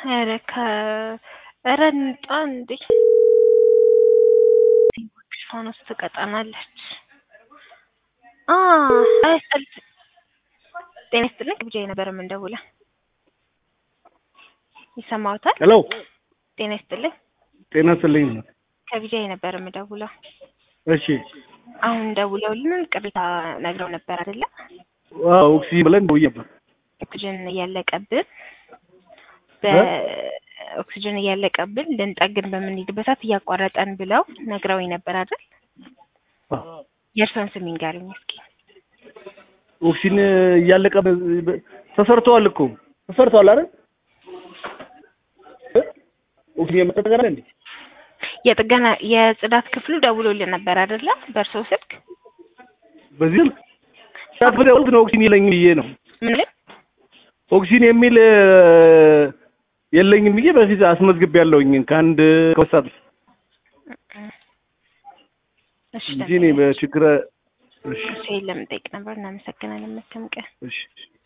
ኧረ ከ ኧረ እንጣ እንዴ ፋኖስ ትቀጣናለች። አ አይስጠል ጤና ይስጥልኝ ብቻ ነበር የምንደውለው። ይሰማዎታል? ሄሎ ጤና ይስጥልኝ ጤና ይስጥልኝ። ከቢጃ ነበር የምደውለው። እሺ አሁን ደውለውልን ቅሬታ ነግረው ነበር አይደለ? አዎ ኦክሲጅን ብለን ደውዬ ነበር። ኦክሲጅን እያለቀብን በኦክሲጅን እያለቀብን ልንጠግን በምንሄድበት ሰዓት እያቋረጠን ብለው ነግረውኝ ነበር አይደል? የእርሶን ስም ይንገሩኝ እስኪ። ኦክሲጅን እያለቀ ተሰርተዋል እኮ ተሰርተዋል አይደል? ኦክሲጅን የምትጠገና እንዴ? የጥገና የጽዳት ክፍሉ ደውሎልን ነበር አይደለ? በእርሶ ስልክ በዚህ ስልክ ብደውል ነው ኦክሲጅን የለኝም ብዬ ነው። ምን ላይ ኦክሲጅን የሚል የለኝም ብዬ በፊት አስመዝግቤ ያለውኝ ከአንድ ከወሳት እሺ እንጂ እኔ በችግር እሺ እሺ ለምን ጠይቅ ነበር። እናመሰግናለን። መልካም ቀን። እሺ